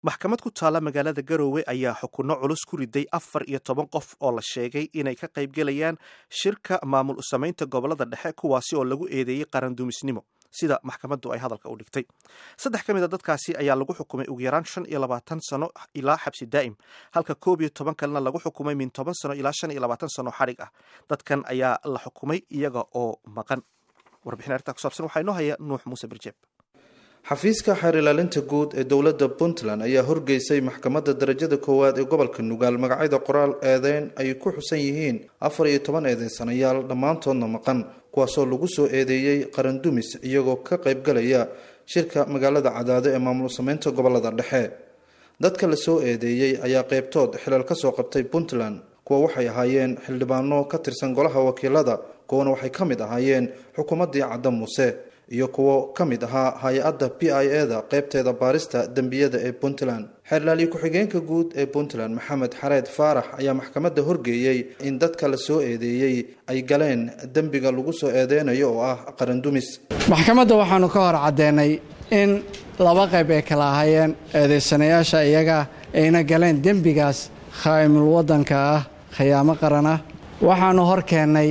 maxkamad ku taala magaalada garoowe ayaa xukunno culus ku riday afar iyo toban qof oo la sheegay inay ka qaybgelayaan shirka maamul u samaynta gobolada dhexe kuwaasi oo lagu eedeeyey qarandumisnimo sida maxkamaddu ay hadalka u dhigtay saddex ka mid a dadkaasi ayaa lagu xukumay ugu yaraan shan iyo labaatan sano ilaa xabsi daa'im halka koob iyo toban kalena lagu xukumay min toban sano ilaa shan iyo labaatan sano xadhig ah dadkan ayaa la xukumay iyaga oo maqan warbixin arrintaa ku saabsan waxaa inoo haya nuux muuse birjeeb xafiiska xeer ilaalinta guud ee dowladda puntland ayaa horgeysay maxkamadda darajada koowaad ee gobolka nugaal magacyada qoraal eedeyn ay ku xusan yihiin afar iyo toban eedeysanayaal dhammaantoodna maqan kuwaasoo lagu soo eedeeyey qarandumis iyagoo ka qaybgalaya shirka magaalada cadaado ee maamul sameynta gobolada dhexe dadka la soo eedeeyey ayaa qeybtood xilal ka soo qabtay puntland kuwa waxay ahaayeen xildhibaano ka tirsan golaha wakiilada kuwana waxay ka mid ahaayeen xukuumaddii cadda muuse iyo kuwo ka mid ahaa hay-adda p i e da qeybteeda baarista dembiyada ee puntland xeerlaaliye ku-xigeenka guud ee puntland maxamed xareed faarax ayaa maxkamadda horgeeyey in dadka la soo eedeeyey ay galeen dembiga lagu soo eedeynayo oo ah qarandumis maxkamadda waxaanu ka hor caddeenay in laba qayb ay kala ahaayeen eedeysanayaasha iyaga ayna galeen dembigaas khaa'imul waddanka ah khiyaamo qaran ah waxaannu hor keennay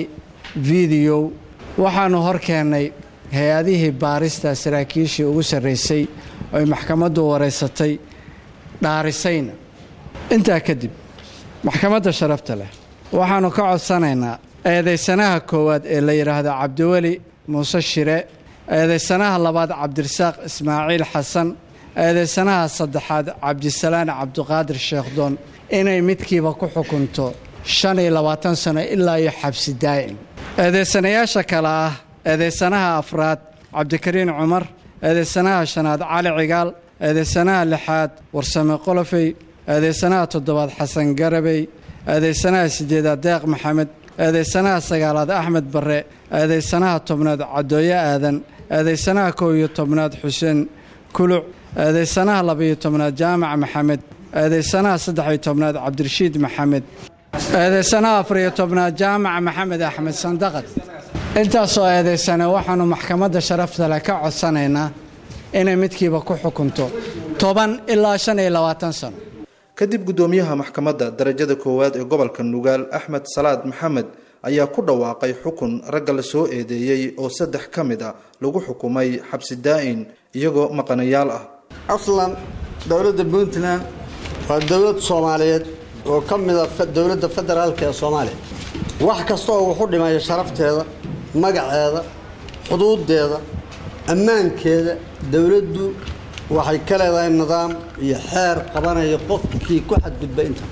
fideow waxaannu hor keennay hay-adihii baarista saraakiishii ugu sarraysay oy maxkamaddu wareysatay dhaarisayna intaa kadib maxkamadda sharafta leh waxaannu ka codsanaynaa eedaysanaha koowaad ee la yidhaahdo cabdiweli muuse shire eedaysanaha labaad cabdirasaaq ismaaciil xasan eedaysanaha saddexaad cabdisalaan cabdiqaadir sheekhdoon inay midkiiba ku xukunto shan iyo labaatan sano ilaa iyo xabsi daa'im eedaysanayaasha kale ah eedaysanaha afraad cabdikariin cumar eedaysanaha shanaad cali cigaal eedaysanaha lixaad warsame qolofey eedaysanaha toddobaad xasan garabey eedaysanaha siddeedaad deeq maxamed eedaysanaha sagaalaad axmed barre eedaysanaha tobnaad cadooye aadan eedaysanaha kow iyo tobnaad xuseen kuluc eedaysanaha labaiyo tobnaad jaamac maxamed eedaysanaha saddex-iyo tobnaad cabdirashiid maxamed eedaysanaha afariyo tobnaad jaamac maxamed axmed sandaqad intaasoo eedaysane waxaannu maxkamadda sharafta leh ka codsanaynaa inay midkiiba ku xukunto toban ilaa shan iyo labaatan sano kadib guddoomiyaha maxkamadda darajada koowaad ee gobolka nugaal axmed salaad maxamed ayaa ku dhawaaqay xukun ragga la soo eedeeyey oo saddex ka mid a lagu xukumay xabsi daa'in iyagoo maqanayaal ah aslan dowladda puntland waa dowlad soomaaliyeed oo ka mida dowladda federaalka ee soomaaliya wax kasta oo wuxu dhimaya sharafteeda magaceeda xuduudeeda ammaankeeda dowladdu waxay ka leedahay nidaam iyo xeer qabanaya qofkii ku xadgudba inta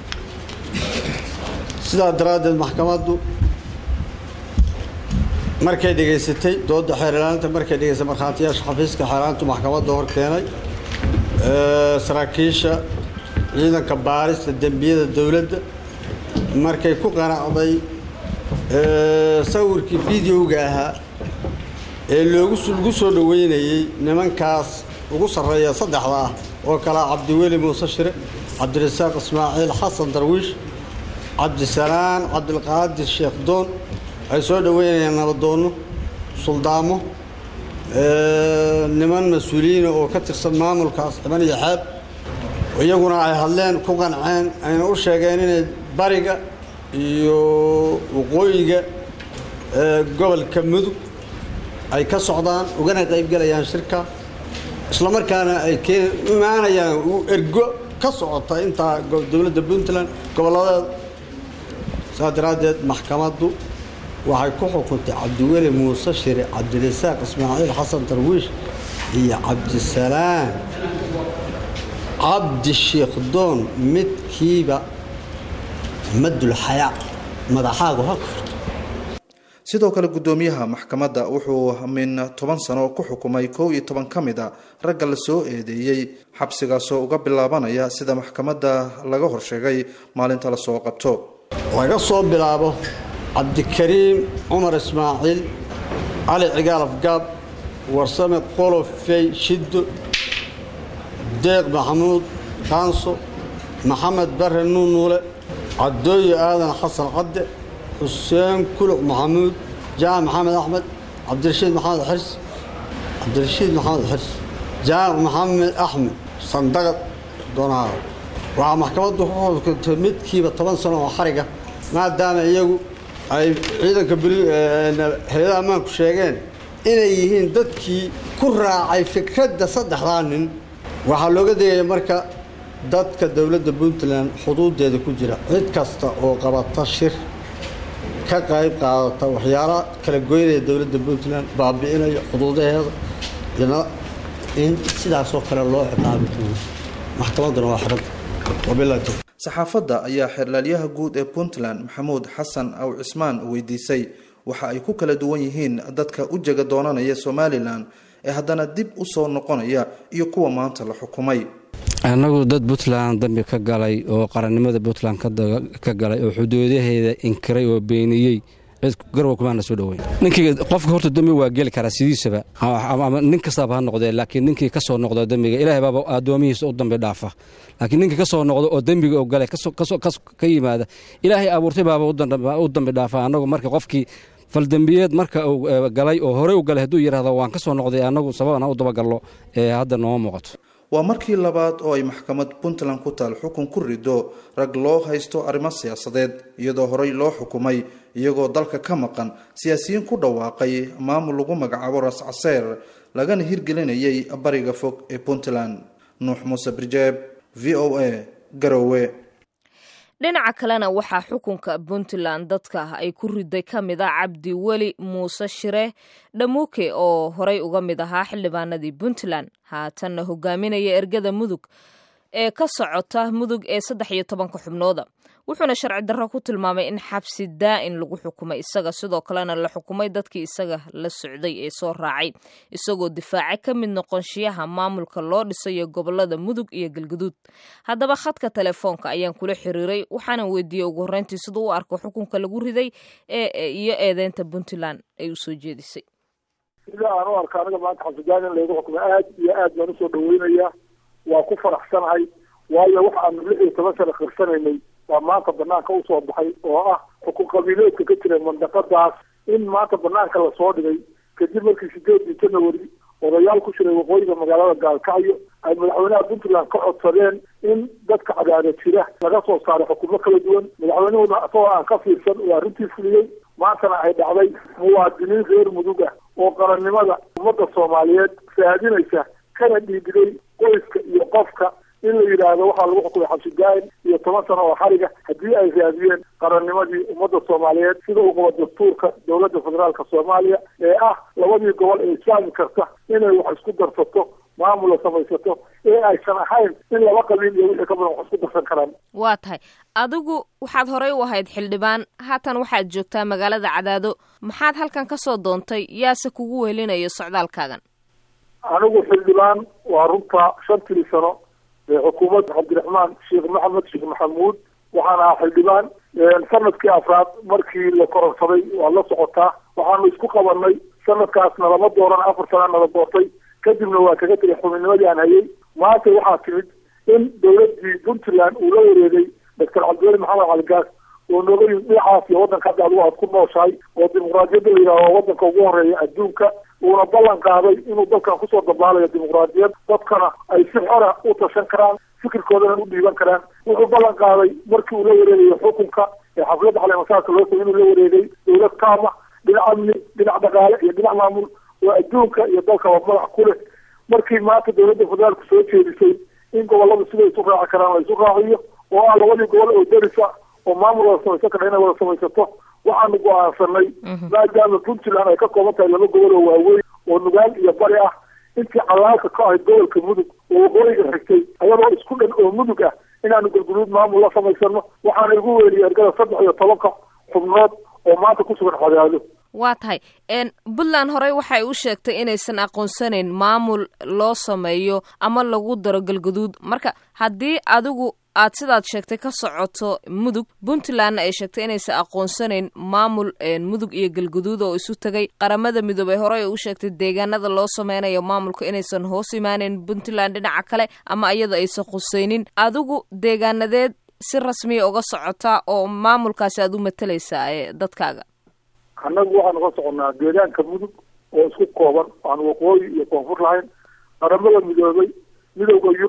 sidaa daraaddeed maxkamaddu markay dhegaysatay dooda xeer ilaalinta markay dhegaysatay markhaatiyaasha xafiiska xeeraantu maxkamadda hor keenay saraakiisha ciidanka baarista dembiyada dowladda markay ku qanacday sawirkii videoga ahaa ee loogu lagu soo dhoweynayey nimankaas ugu sarreeya saddexda ah oo kalea cabdiweli muuse shire cabdirasaaq ismaaciil xasan darwiish cabdisalaan cabdilqaadir sheekh doon ay soo dhoweynayaan nabadoonno suldaamo niman mas-uuliyiina oo ka tirsan maamulkaas xiban iyo xeeb iyaguna ay hadleen ku qanceen ayna u sheegeen inay bariga iyo waqooyiga gobolka mudug ay ka socdaan ugana qaybgelayaan shirka islamarkaana ay imaanayaan ergo ka socota intaa dowladda puntland gobolladeeda saas daraaddeed maxkamaddu waxay ku xukuntay cabdiweli muuse shire cabdirasaaq ismaaciil xasan darwiish iyo cabdisalaan cabdi sheekhdoon midkiiba madulxayaa madaxaagu ha furto sidoo kale guddoomiyaha maxkamadda wuxuu min toban sano ku xukumay kow iyo toban ka mid a ragga la soo eedeeyey xabsigaasoo uga bilaabanaya sida maxkamadda laga horsheegay maalinta lasoo qabto laga soo bilaabo cabdikariim cumar ismaaciil cali cigaal afgaab warsame qolofey shiddo deeq maxamuud kaanso maxamed bare nuunuule cadooye aadan xasan cadde xuseen kuluc maxamuud jaamac maxamed axmed cabdirashiid maxamed xirs cabdirashiid maxamed xirs jaamac maxamed axmed sandaqad doonaha waxaa maxkamaddu ku xukuntay midkiiba toban sano oo xariga maadaama iyagu ay ciidanka hay-adaha ammaanku sheegeen inay yihiin dadkii ku raacay fikradda saddexdaa nin waxaa looga degaya marka dadka dowladda puntland xuduudeeda ku jira cid kasta oo qabata shir ka qayb qaadata waxyaala kala goynaya dowladda puntland baabi'inaya xuduudaheeda ina in sidaasoo kale loo ciqaabi doono maxkamadduna waa xiranta wabilahi tawfiiq saxaafadda ayaa xeerlaalyaha guud ee puntland maxamuud xasan aw cismaan weydiisay waxa ay ku kala duwan yihiin dadka u jega doonanaya somalilan ee haddana dib u soo noqonaya iyo kuwa maanta la xukumay annagu dad puntland dambi ka galay oo qarannimada puntland ka galay oo xuduudaheeda inkiray oo beeniyey garwa kumaana soo dhoweyn ninkii qofka horta dembi waa geli karaa sidiisaba ama nin kastaaba ha noqdee laakiin ninkii ka soo noqdo dembiga ilaahay baaba addoomihiisa u dambi dhaafa laakiin ninkii ka soo noqdo oo dembiga gale ka yimaada ilaahay abuurtay baaba u dambi dhaafa annagu marka qofkii faldembiyeed marka uu galay oo horey u galay hadduu yidhahdo waan ka soo noqday annagu sababana u dabagallo ee hadda nooma muuqato waa markii labaad oo ay maxkamad puntland ku taal xukun ku rido rag loo haysto arrimo siyaasadeed iyadoo horey loo xukumay iyagoo dalka ka maqan siyaasiyiin ku dhawaaqay maamul lagu magacaabo ras caseer lagana hirgelinayay bariga fog ee puntland nuux muuse birjeeb v o a garowe dhinaca kalena waxaa xukunka puntland dadka ay ku riday ka mid a cabdi weli muuse shire dhamuuke oo horey uga mid ahaa xildhibaanadii puntland haatanna hogaaminaya ergada mudug ee ka socota mudug ee saddex iyo tobanka xubnooda wuxuuna sharci darro ku tilmaamay in xabsi daa'in lagu xukumay isaga sidoo kalena la xukumay dadkii isaga la socday ee soo raacay isagoo difaacay ka mid noqonshiyaha maamulka loo dhisayo gobolada mudug iyo galguduud haddaba khadka telefoonka ayaan kula xiriiray waxaana weydiiyey ugu horreyntii siduu u arko xukunka lagu riday iyo eedeynta puntland ay usoo jeedisay sida aan u arka aniga maanta xabsidaan in laygu xukumo aad iyo aad baan usoo dhaweynaya waa ku faraxsanahay waayo waxa aanu lix iyo toban sana khirsanaynay waa maanta banaanka usoo baxay oo ah xukun qabiileedka ka jira mandaqadaas in maanta banaanka lasoo dhigay kadib markii sideedii janawari odayaal ku jiray waqooyiga magaalada gaalkacyo ay madaxweynaha puntland ka codsadeen in dadka cadaada jira laga soo saaray xukumo kala duwan madaxweynuhuna isagoo aan ka fiirsan uu arrintii fuliyey maantana ay dhacday muwaadiniin reer mudug ah oo qarannimada ummadda soomaaliyeed raadinaysa kana dhiibiday qoyska iyo qofka in la yidhaahdo waxaa lagu xukumay xabsi daa'in iyo toban sano oo xariga haddii ay raadiyeen qarannimadii ummadda soomaaliyeed sida uu qabo dastuurka dowladda federaalka soomaaliya ee ah labadii gobol ee islaami karta inay wax isku darsato maamula samaysato ee aysan ahayn in laba qabiil iyo wixii ka badan wax isku darsan karaan waa tahay adigu waxaad horey u ahayd xildhibaan haatan waxaad joogtaa magaalada cadaado maxaad halkan ka soo doontay yaase kugu wehelinayo socdaalkaagan anigu xildhibaan waa runta shantii sano ee xukuumadda cabdiraxmaan sheekh maxamed sheekh maxamuud waxaan ahaa xildhibaan sanadkii afraad markii la koronsaday waa la socotaa waxaanu isku qabanay sanadkaasna lama dooran afar sana nala doortay kadibna waa kaga tegay xubinnimadii aan hayay maanta waxaa timid in dowladdii puntland uu la wareegay doctor cabdiweli maxamed caligaas oo nooga yimid dhinacaas iyo waddanka hadda adigu aad ku nooshahay oo dimuqraadiyadda la yidhahdo waddanka ugu horeeya adduunka uuna ballan qaaday inuu dalkan kusoo dabaalayo dimuqraadiyad dadkana ay si xora u tashan karaan fikirkoodana u dhiiban karaan wuxuu ballan qaaday markii uu la wareegayo xukunka ee xafladda caleemasaarka loo tagay inuu la wareegay dowlad kaama dhinac amni dhinac dhaqaale iyo dhinac maamul oo adduunka iyo dalkaba madax ku leh markii maanta dowladda federaalku soo jeedisay in gobolladu siday isu raaci karaan la isu raaciyo oo ah labadii gobol oo derisa oo maamul wada samaysan kara inay wada samaysato waxaanu go-aansanay maadaama puntland ay ka kooban tahay laba gobol oo waaweyn oo nugaal iyo bari ah intii calaalka ka ahayd gobolka mudug oo waqooyiga xigtay ayadoo isku dhan oo mudug ah inaanu galguduud maamul la samaysano waxaana igu weyniyay ergada saddex iyo tobanka xubnood oo maanta ku sugan cadaado waa tahay puntland horey waxay u sheegtay inaysan aqoonsanayn maamul loo sameeyo ama lagu daro galguduud marka haddii adigu aad sidaad sheegtay ka socoto mudug puntlandna ay sheegtay inaysan aqoonsanayn maamul mudug iyo galguduud oo isu tegay qaramada midoobey horey u sheegtay deegaanada loo sameynayo maamulka inaysan hoos imaaneyn puntland dhinaca kale ama iyada aysan khuseynin adigu deegaanadeed si rasmiya uga socotaa oo maamulkaasi aad u matalaysaa ee dadkaaga annagu waxaanu ka soconnaa deegaanka mudug oo isku kooban aan waqooyi iyo koonfur lahayn qaramada midoobay midowda yurub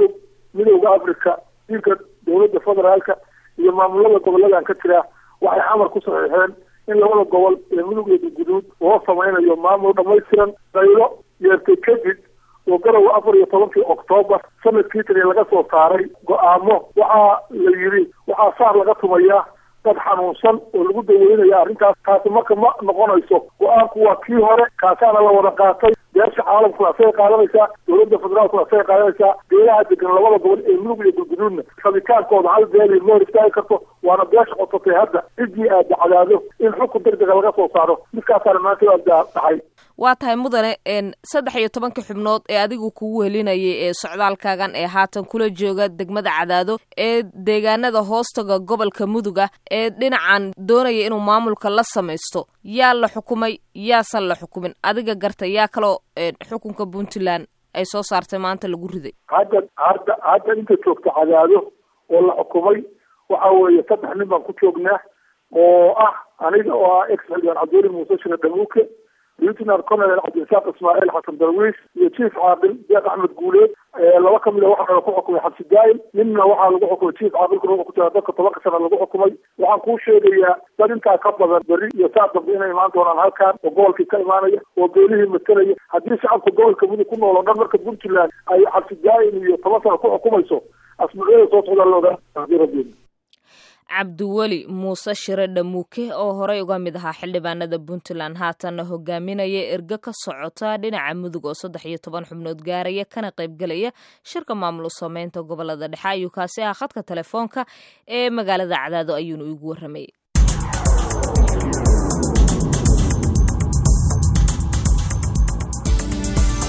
midowda africa diinka dowladda federaalka iyo maamulada goboladan ka jira waxay xamar ku saxiixeen in labada gobol ee mudug iyo galguduud loo samaynayo maamul dhamaystiran qaylo yeertay kadib oo garowa afar iyo tobankii oktoobar sanadkii tani laga soo saaray go-aamo waxaa la yidhi waxaa saar laga tumayaa dad xanuunsan oo lagu daweynaya arrintaas taasi marka ma noqonayso go-aanku waa kii hore kaasaana la wada qaatay beesha caalamkuna asagay qaadanaysaa dowladda federaalkuna asagay qaadanaysaa beelaha degan labada gobol ee mudug iyo galguduudna rabitaankooda hal beeli ma hor istaagi karto waana beesha qotatay hadda ciddii aada cadaado in xukun degdega laga soo saaro midkaasaana maanta aada dhaxay waa tahay mudane saddex iyo tobanka xubnood ee adigu kugu helinayay ee socdaalkaagan ee haatan kula jooga degmada cadaado ee deegaanada hoostaga gobolka muduga ee dhinacan doonaya inuu maamulka la samaysto yaa la xukumay yaasan la xukumin adiga garta yaa kaloo xukunka puntland ay soo saartay maanta lagu riday hadda hadda hadda inta joogta cadaado oo la xukumay waxa weeye saddex nin baan ku joognaa oo ah aniga oo ah ex xildhibaan cabdiweli muuse shire dhamuuke lieutenant colonel cabdirasaaq ismaaciil xasan darwiis iyo chief caaqil deeq axmed guuleed laba kamid a waxaa ku xukumay xabsi daa'im ninna waxaa lagu xukumay chief caaqilkuna wuxuu ku jira dadka tobanka sana lagu xukumay waxaan kuu sheegayaa dad intaa ka badan berri iyo saa dambe inay imaan doonaan halkan oo gobolkii ka imaanaya oo beelihii matalaya haddii shacabka gobolka mudug ku nool oo dhan marka puntland ay xabsi daa'im iyo toban sana ku xukumayso asbuucyada soo socdaa la ogaan rabeen cabdiweli muuse shire dhamuuke oo horey uga mid ahaa xildhibaanada puntland haatanna hogaaminaya erge ka socota dhinaca mudug oo saddex iyo toban xubnood gaaraya kana qaybgelaya shirka maamul sameynta gobolada dhexe ayuu kaasi ah khadka telefoonka ee magaalada cadaado ayuunu igu warramayay